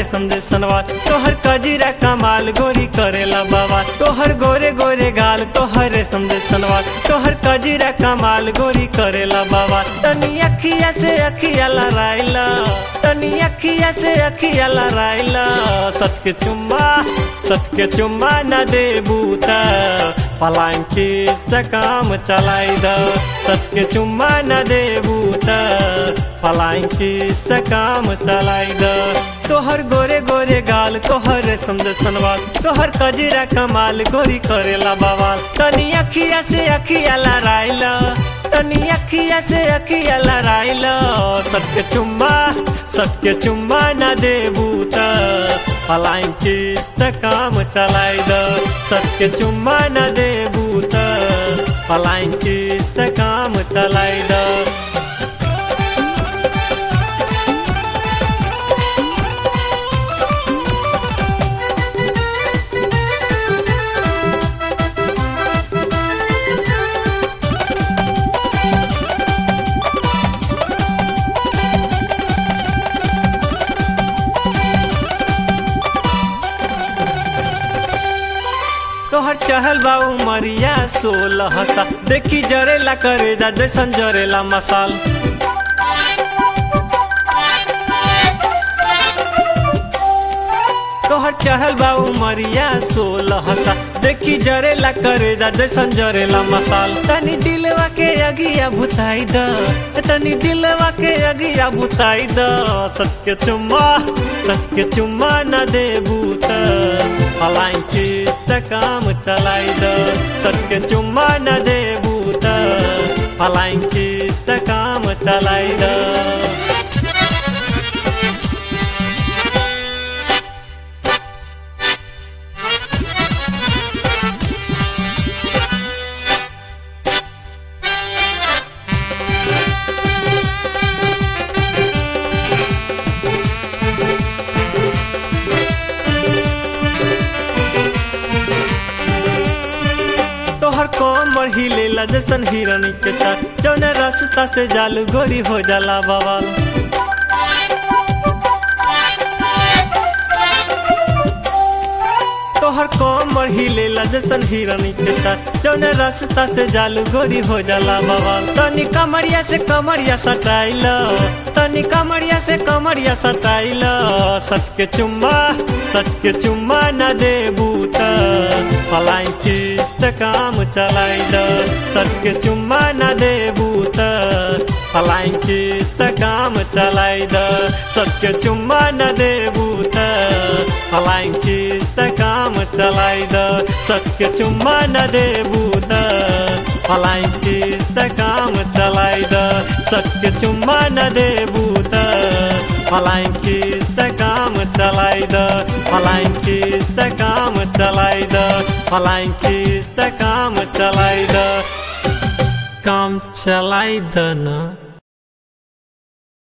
रेशम दे सनवार तोहर कजीरा कमाल गोरी करेला बाबा तोहर गोरे गोरे गाल तोहर रेशम दे सनवार तोहर कजीरा कमाल गोरी करेला बाबा तनी अखिया से अखिया लड़ाइला तनी अखिया से अखिया लड़ाइला सटके चुम्मा सटके चुम्मा न दे बूता पलाइन से काम चलाई द सटके चुम्मा न दे बूता पलाइन से काम चलाई द तोहर गोरे गोरे गाल तोहर रेशम दे सनवाल तोहर कजीरा कमाल गोरी करेला बवाल तनी अखिया से अखिया लड़ाइला तनी अखिया से अखिया लड़ाइला सत्य चुम्मा सत्य चुम्मा न दे बूता पलाइन से काम चलाई द सत्य चुम्मा न दे बूता पलाइन से काम चलाई द तोहर चहल बा उमरिया सोलह सा देखी जरेला करे जा जैसन जरेला मसाल तोहर चहल बा उमरिया सोलह सा देखी जरेला करे जा जैसन जरेला मसाल तनी दिलवा के अगिया भुताई द तनी दिलवा के अगिया भुताई द सत्य चुम्मा सत्य चुम्मा न दे बूता पलाई से काम चलाई द सत्य चुम्मा न दे बूता पलाई से काम चलाई द तोहर कोमर हिलेला जैसन हिरनी के चाल जौन रास्ता से जालू गोरी हो जाला बवाल तोहर कोमर हिलेला जैसन हिरनी के चाल जौन रास्ता से जालू गोरी हो जाला बवाल तनी कमरिया से कमरिया सटाइल तनी कमरिया से कमरिया सटाइल सटके चुम्मा सटके चुम्मा न दे बूता पलाई से काम चलाई द सटके चुम्मा न दे बूता पलाई से काम चलाई द सटके चुम्मा न दे बूता पलाई से काम चलाई द सटके चुम्मा न दे बूता पलाई से काम चलाई द सटके चुम्मा न दे बूता पलाई से काम चलाई द पलाई से काम चलाई द पलाई से काम चलाई द काम चलाई द ना